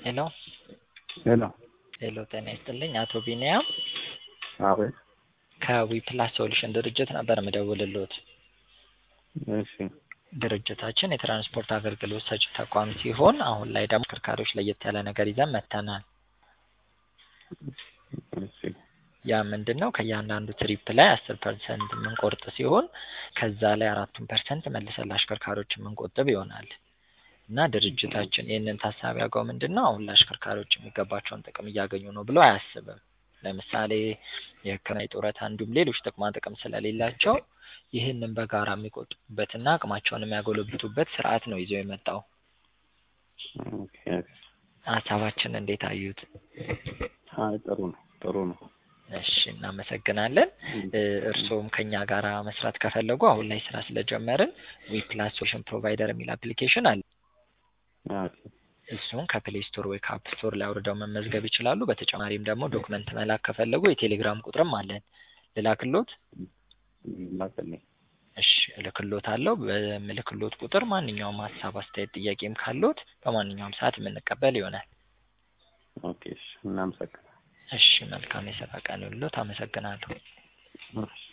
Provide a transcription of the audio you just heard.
ሄሎ ሄሎ ሄሎ ጤና ይስጥልኝ አቶ ቢኒያም አቤት ከዊፕላስ ሶሉሽን ድርጅት ነበር የምደውልልዎት። እሺ ድርጅታችን የትራንስፖርት አገልግሎት ሰጪ ተቋም ሲሆን አሁን ላይ ደግሞ ተሽከርካሪዎች ለየት ያለ ነገር ይዘን መጥተናል። እሺ ያ ምንድን ነው ከእያንዳንዱ ትሪፕ ላይ አስር ፐርሰንት የምንቆርጥ ሲሆን ከዛ ላይ አራቱን ፐርሰንት መልሰን ለአሽከርካሪዎች የምንቆጥብ ይሆናል እና ድርጅታችን ይህንን ታሳቢ ያውቀው ምንድን ነው አሁን ለአሽከርካሪዎች የሚገባቸውን ጥቅም እያገኙ ነው ብሎ አያስብም። ለምሳሌ የሕክምና የጡረታ እንዲሁም ሌሎች ጥቅማ ጥቅም ስለሌላቸው ይህንን በጋራ የሚቆጥቡበትና አቅማቸውን የሚያጎለብቱበት ስርዓት ነው ይዘው የመጣው። ኦኬ ሀሳባችን እንዴት አዩት? አይ ጥሩ ነው ጥሩ ነው። እሺ እናመሰግናለን። እርስዎም ከኛ ጋር መስራት ከፈለጉ አሁን ላይ ስራ ስለጀመርን ዊፕላስ ሶሉሽን ፕሮቫይደር የሚል አፕሊኬሽን አለ። ኦኬ እሱን ከፕሌይ ስቶር ወይ ከአፕ ስቶር ላይ አውርደው መመዝገብ ይችላሉ። በተጨማሪም ደግሞ ዶክመንት መላክ ከፈለጉ የቴሌግራም ቁጥርም አለን። ልላክሎት? ላክልኝ። እሺ እልክሎት አለው። በምልክሎት ቁጥር ማንኛውም ሀሳብ፣ አስተያየት፣ ጥያቄም ካሎት በማንኛውም ሰዓት የምንቀበል ይሆናል። ኦኬ እሺ እናመሰግናለን። እሺ መልካም የስራ ቀን ይሁንልዎት። አመሰግናለሁ። እሺ